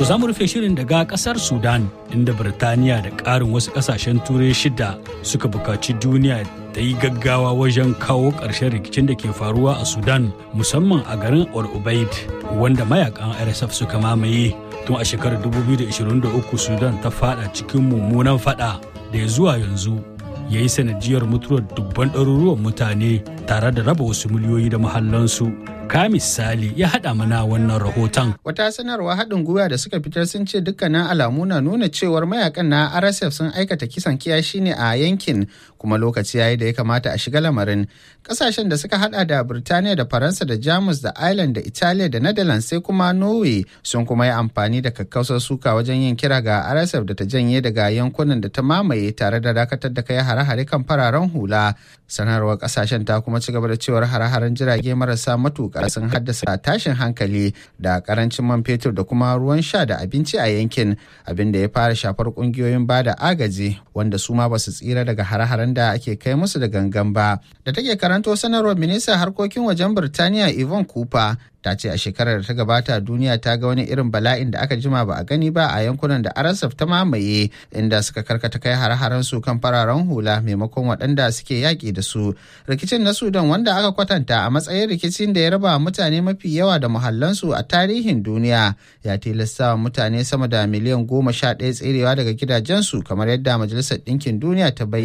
To za mu rufe shirin daga kasar Sudan inda Birtaniya da ƙarin wasu ƙasashen turai shida suka buƙaci duniya ta yi gaggawa wajen kawo ƙarshen rikicin da ke faruwa a Sudan musamman a garin Al Ubaid wanda mayakan RSF suka mamaye tun a shekarar 2023 Sudan ta fada cikin mummunan fada da ya zuwa yanzu ya yi sanadiyar mutuwar dubban ɗaruruwan mutane tare da raba wasu miliyoyi da mahallansu. Ka misali ya haɗa mana wannan rahoton. Wata sanarwa haɗin gwiwa da suka fitar sun ce dukkanin alamu na nuna cewar mayakan na RSF sun aikata kisan kiyashi ne a yankin kuma lokaci yayi da ya kamata a shiga lamarin. Ƙasashen da suka haɗa da Birtaniya da Faransa da Jamus da Ireland da Italiya da Netherlands sai kuma Norway sun kuma yi amfani da kakkausar suka wajen yin kira ga RSF da ta janye daga yankunan da ta mamaye tare da dakatar da kai hare-hare kan fararen hula. Sanarwar ƙasashen ta kuma ci gaba da cewar hare-haren jirage marasa matuƙa sun haddasa tashin hankali da karancin man fetur da kuma ruwan sha da abinci a yankin abin da ya fara shafar kungiyoyin bada agaji wanda su ma basu tsira daga hare-haren da ake kai musu da gangan ba da take karanto sanarwar ministan harkokin wajen birtaniya yvonne cooper ta ce a shekarar da ta gabata duniya ta ga wani irin bala'in da aka jima ba a gani ba a yankunan da arasaf ta mamaye inda suka karkata kai hare-haren su kan fararen hula maimakon waɗanda suke yaƙi da su rikicin na sudan wanda aka kwatanta a matsayin rikicin da ya raba mutane mafi yawa da muhallansu a tarihin duniya ya tilasta mutane sama da miliyan goma sha ɗaya tserewa daga gidajensu kamar yadda majalisar ɗinkin duniya ta bayyana